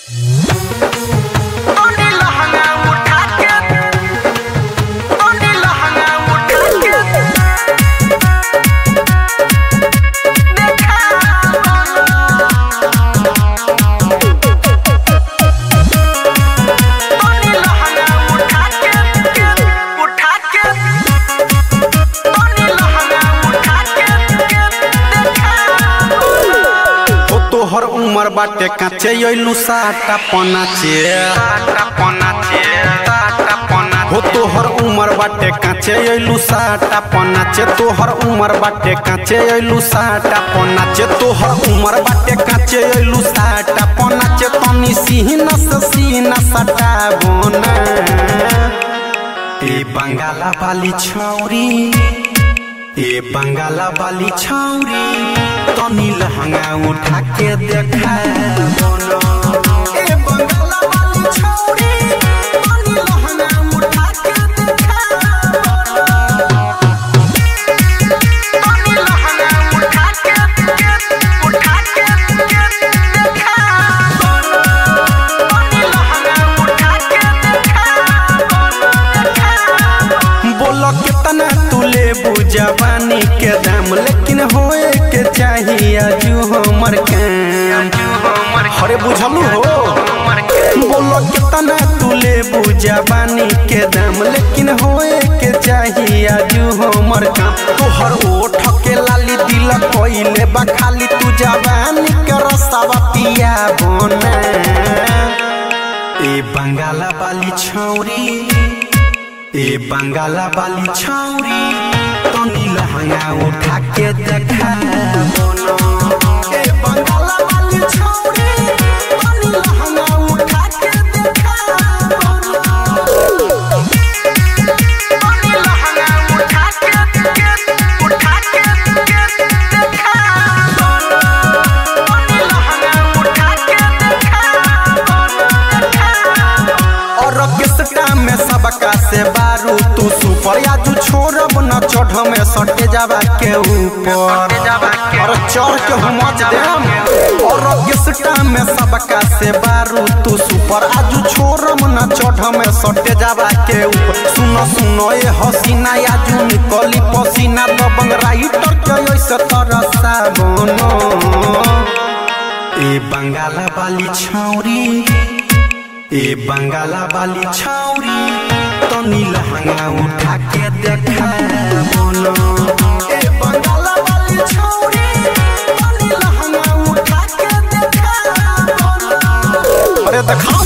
उमर बाटे काचे अइलू साटा पनाचे हो तोहर उमर बाटे काचे अइलू साटा पनाचे तोहर उमर बाटे काचे अइलू साटा पनाचे तोहर उमर बाटे काचे अइलू साटा पनाचे तनी सीना से सीना सटा बोना ए बंगाला वाली छौरी ए बंगाला वाली छौरी तनी लहंगा उठा के देखा बोलो ए बंगाला वाली छौरी तनी लहंगा उठा के देखा बोलो तनी लहंगा उठा के उठा के देखा बोलो तनी लहंगा उठा के देखा बोलो बोलो कितना तू ले जवानी के दाम लेकिन होए के चाहिए अजू हमर काम अरे बुझलू हो बोलो कितना तू ले जवानी के दाम लेकिन होए के चाहिए अजू हमर काम तोहर ओठ के लाली दिल कोइले बा खाली तू जवानी के रसावा पिया बना ए बंगाला वाली छौरी ए बंगाला वाली छौरी तनी लहंगा उठा के देखा बोलो ए बंगाला वाली छौरी तनी लहंगा उठा के देखा बोलो तनी लहंगा उठा के उठा के देखा बोलो तनी लहंगा उठा के देखा और किसका में सबका से बारू तू सुपर या तू छोड़ब न चढ़ में सटे जावा के ऊपर और चढ़ के हम देम और किसका में सबका से बारू तू सुपर आजू छोड़ब न चढ़ में सटे जावा के ऊपर सुनो सुनो ये हसीना आजू निकली पसीना दबंग राइटर के ऐसे तरसा बनो ए बंगाला वाली छौरी ए बंगाला वाली छौरी तनी लहंगा उठा के देखा बोलो ए बंगाला वाली छौरी तनी लहंगा उठा के देखा बोलो अरे देखा